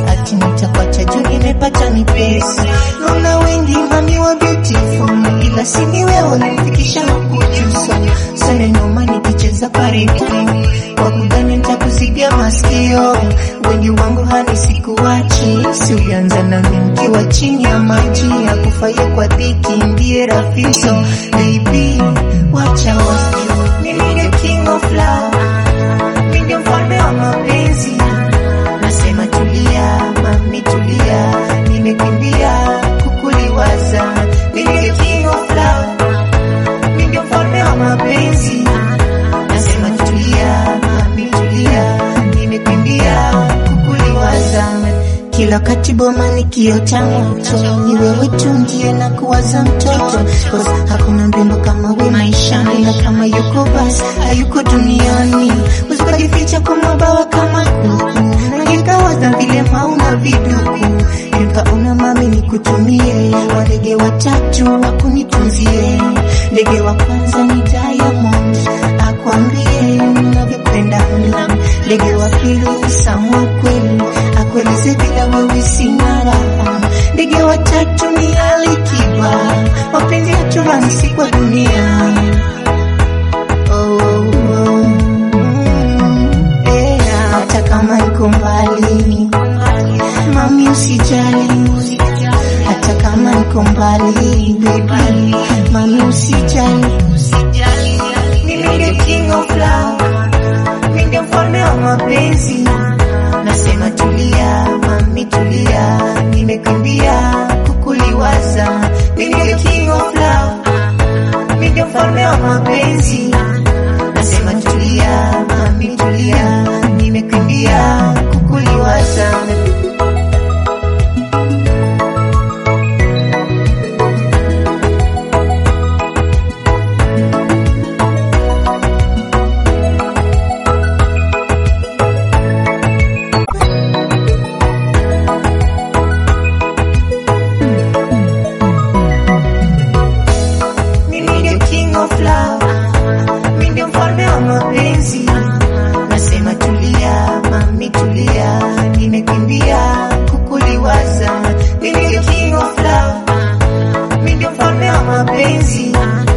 ati nitakwacha juu nimepata mipesi. Naona wengi mami wa beautiful, ila sini wewe unanifikisha na kujusa sana noma nikicheza karibu kwa kudhani nitakuzidia masikio. Wengi wangu hani sikuwachi, si ulianza na mimi nikiwa chini ya maji ya kufaia kwa dhiki, ndiye rafiki. So baby, wacha wasio mimi ndio king of love, mimi ndio mfalme wa mapenzi. Nasema tulia, mami tulia, nimekimbia kukuliwaza. Mimi ndio king of love, mimi ndio mfalme wa mapenzi. Nasema tulia, mami tulia, nimekimbia kukuliwaza. Kila wakati boma nikiota moto, ni wewe tu ndiye na kuwaza mtoto. Cause hakuna mrembo kama we maishani, na kama yuko basi hayuko duniani. Usikajificha kwa mabawa kama kuku, na nikawaza vile mauna viduku. Nikaona mami nikutumie, wadege watatu wakunitunzie. Ndege wa kwanza ni Diamond, akwambie ninavyopenda mimi. Ndege wa pili ni Samu kweli, akueleze bila wewe sina raha. Ndege wa tatu ni Alikiba, mapenzi yetu rahisi kwa dunia. Oh, oh, mm, eh, hata kama iko mbali, mami usijali, hata kama iko mbali, baby, mami usijali. Mimi ndio king of love, mimi ndio mfalme wa mapenzi. Nasema tulia, mami tulia, nimekimbia kukuliwaza. Mimi ndio king of love, mimi ndio mfalme wa mapenzi. Nasema tulia, mami tulia, nimekimbia kukuliwaza. Mimi ndio king of love, mimi ndio mfalme wa mapenzi. Nasema tulia, mami tulia, nimekimbia kukuliwaza. Mimi ndio king of love, mimi ndio mfalme wa mapenzi.